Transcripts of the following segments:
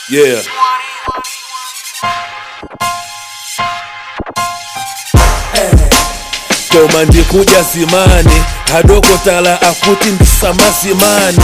Yeah. koma ndikuja zimani hadokotala akuti ndisamazimani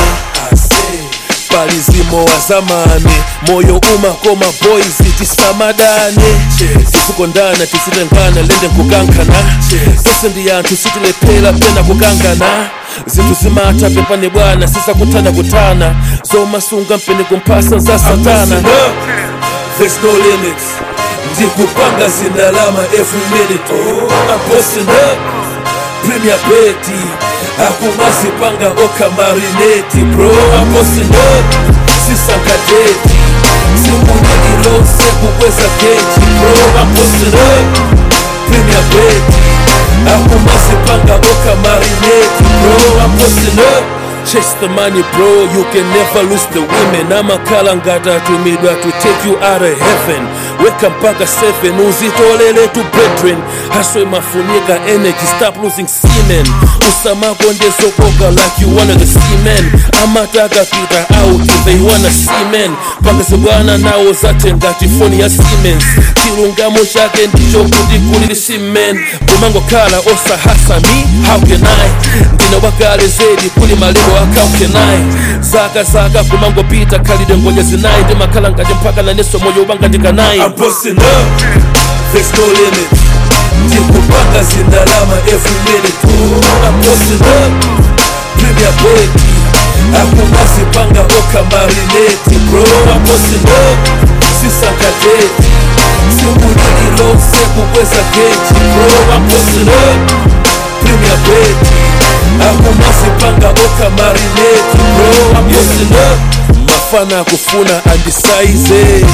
palizimo wa zamani moyo umakoma boys tisamadane tisikondana tisitengana lende nkukankana tose ndi anthu sitilephera pena kukangana zinthu zimatha pepani bwana sisakuthana kutana zomasunga mpeni kumphasa za satana There's no limits ndikupanga zindalama every minute I'm posting up Premier Betty akumazipanga okamarineti bro I'm posting up sisankadeti simunililose kukweza keji bro I'm posting up Premier Betty akumazipanga okamarineti bro I'm posting up Chase the money bro, you can never lose the women amakhala ngati atumidwa to take you out of heaven weka mpaka 7 uzitolele to brethren haswe mafunika energy stop losing semen usamakondezokoka like you one of the seamen amataka pita out they wanna seamen pakazibwana nawo zathe ngati foni ya siemens chilungamo chake ndicho kuti kulili semen kumangokhala osahasa me how can i ndine wakale zedi kuli malero akaukenai zaka zaka kumangopita khalide ngoja zinayi ndimakhala ngati mpaka naneso moyo ubanga ndikanayi I'm posting up, there's no limit ndikupanga zindalama every minute I'm posting up, Premier Beki akumazipanga okamarineti bro I'm posting up, sisankadeti simunililose kukweza keji bro I'm posting up, Premier Beki akumazipanga okamarineti bro I'm posting up mafana akufuna andisaize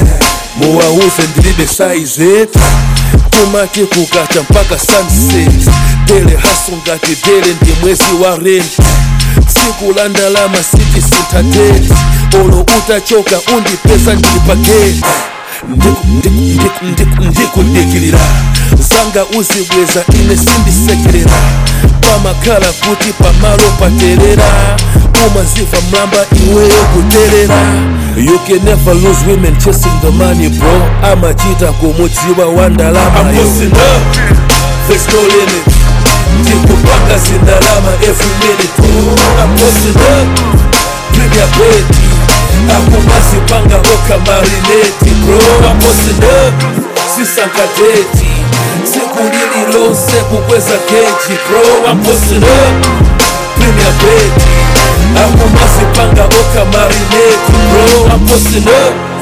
muwauze ndilibe saize tumati kukata mpaka sunset dele haso ngati dele ndi mwezi wa rent tsiku la ndalama siti sintateti olo utachoka undipesa ndili pageti ndikudikilira zanga uzibweza ine sindisekerera pamakhala kuti pamalo paterera umaziva mlamba iweyo kuterera you can never lose women chasing the money bro amachita kumudziwa wa ndalama There's no limit ndikupanga zindalama every minute I'm posting up Premier Betty akumazipanga okamarineti bro I'm posting up sisankadeti sikulililose kukweza keji bro I'm posting up Premier Betty akumazipanga okamarineti bro I'm posting up